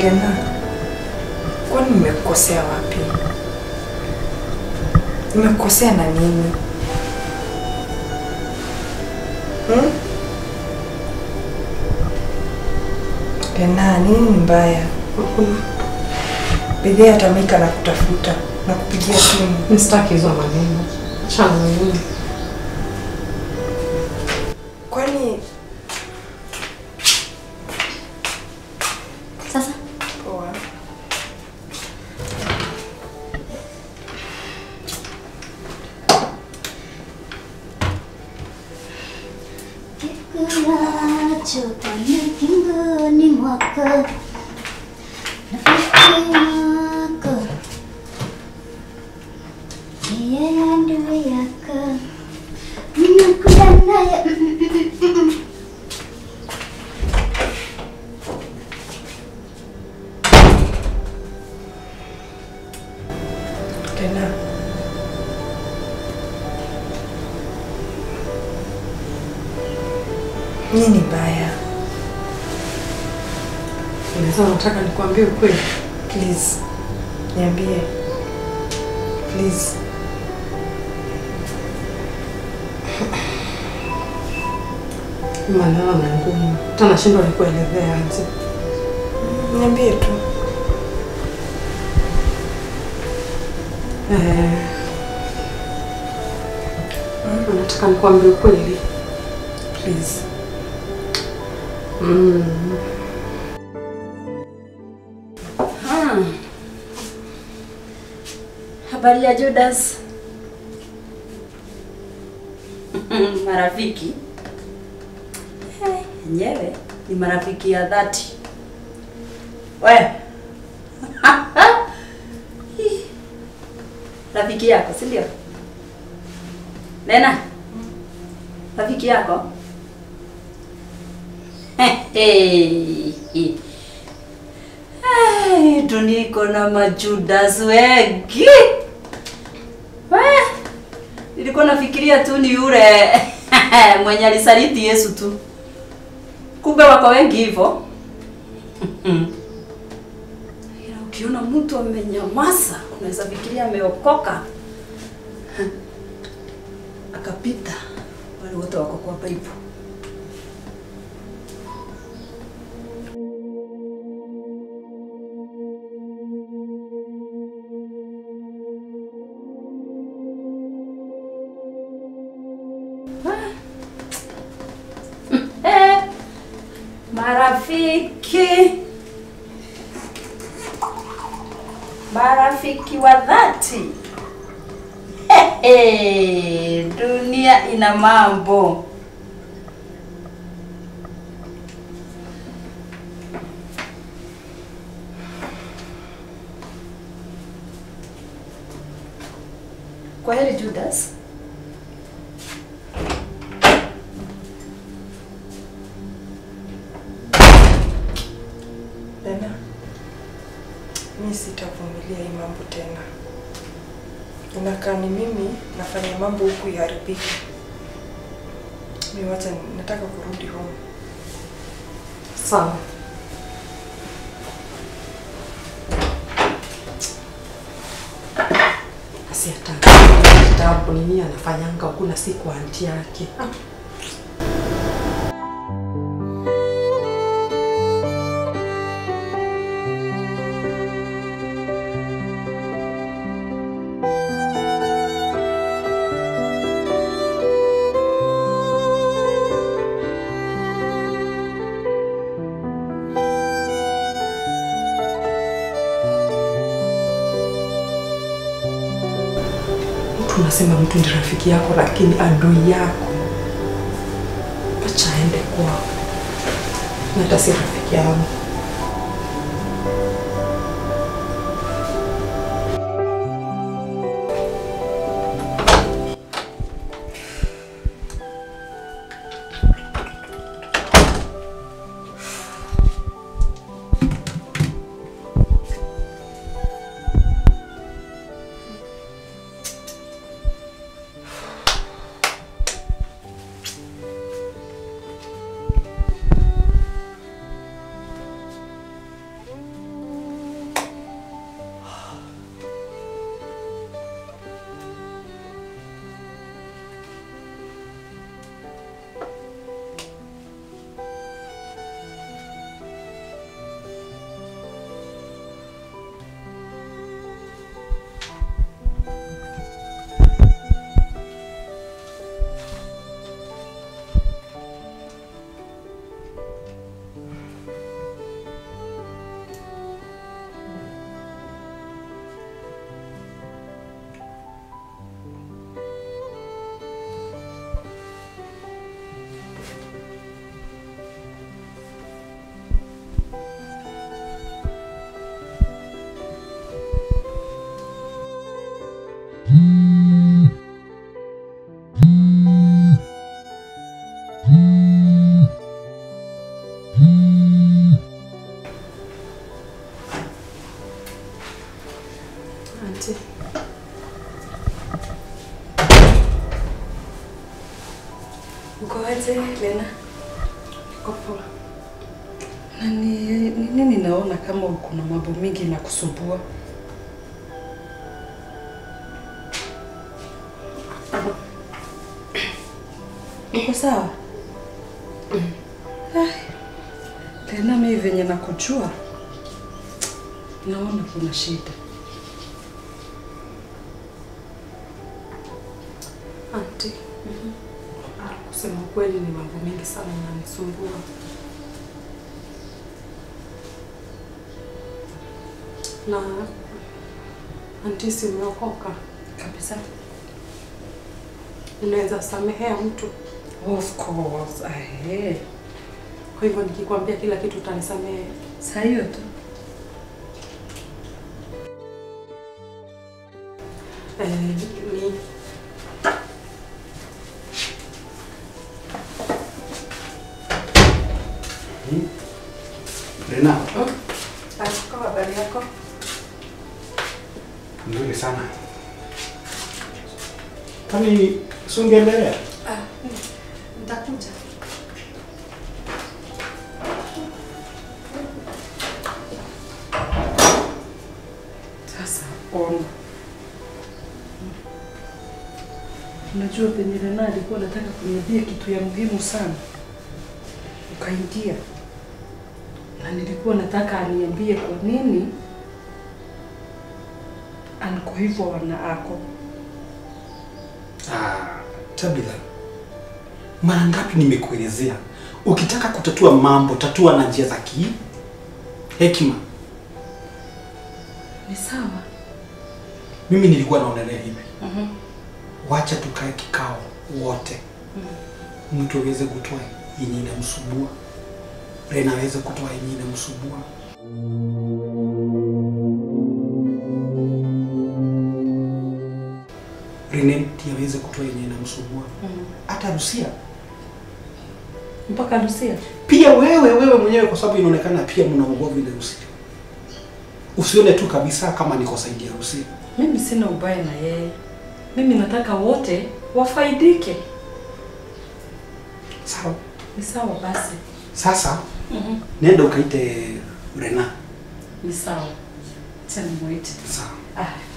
Lena, kwani nimekukosea wapi? Nimekukosea na nini? Hmm? Lena, nini mbaya? Bidhii atamika na kutafuta na kupigia simu. Msitaki hizo maneno. Achana na mimi. Kwani Sasa poa. kikulacho kwenye kingoni mwako rafiki yako yeye adui yako mnakuja naye Lena. Nini mbaya? Unaweza nataka nikwambie ukweli. Please. Niambie. Please. Maneno ni ngumu. Hata nashindwa nikuelezea aje. Niambie tu. Eh. Nataka nikwambie ukweli. Please. Mm. Hmm. Habari ya Judas. marafiki Eh, yenyewe ni marafiki ya dhati. We Hii. rafiki yako si ndio? Nena, rafiki yako Hey. Hey, dunia iko na majudas wengi. We, nilikuwa nafikiria tu ni yule mwenye alisaliti Yesu tu, kumbe wako wengi hivyo. Ila ukiona mtu amenyamaza, unaweza fikiria ameokoka akapita. Wale wote wako kwa Bible. Eh, marafiki marafiki wa dhati Hehe, dunia ina mambo kwa heri Judas Lena. Mi sitavumilia hii mambo tena. Inakaa ni mimi nafanya mambo huku iharibike. Mi wacha nataka kurudi home. Sawa. Asi hata kitabu nini anafanyanga huku na si kwa anti yake. Ah. Mtu unasema mtu ni rafiki yako, lakini adui yako. Acha aende kwao, na hata si rafiki yangu. Uko aje Lena? Niko poa. Na ni ni nini naona kama kuna mambo mingi na kusumbua? Uko sawa? Ai, Lena, mimi venye nakujua naona kuna shida. Auntie. Ah, kusema ukweli ni mambo mengi sana yananisumbua. Na auntie, si umeokoka? Kabisa. Unaweza samehea mtu, Of course. Ahe. kwa hivyo nikikwambia kila kitu utanisamehe. Saa hiyo tu. Eh, ni Lena, Asko, habari yako? nzuri sana. Kwani sungeelea? Ah, nitakuja. Sasa ona, unajua penye Lena alikuwa anataka kuniambia kitu ya muhimu sana, ukaingia na nilikuwa nataka aniambie kwa nini anko hivyo wana ako Ah, Tabitha, mara ngapi nimekuelezea, ukitaka kutatua mambo tatua na njia za ki hekima. ni sawa. Mimi nilikuwa naonelea hivi, Mhm. wacha tukae kikao wote, mtu aweze kutoa yenye inamsumbua, Lena aweze kutoa yenye inamsumbua. Reneti aweze kutoa yenye inamsumbua, hata Rusia mpaka Lucia. pia wewe wewe mwenyewe, kwa sababu inaonekana pia mna ugomvi na Rusia. Usione tu kabisa kama niko saidi ya Rusia. Mimi sina ubaya na yeye, mimi nataka wote wafaidike. Sawa, Ni sawa basi. sasa Mhm. nenda ukaite Rena. Ni sawa. Acha nimwite. Sawa. Ah,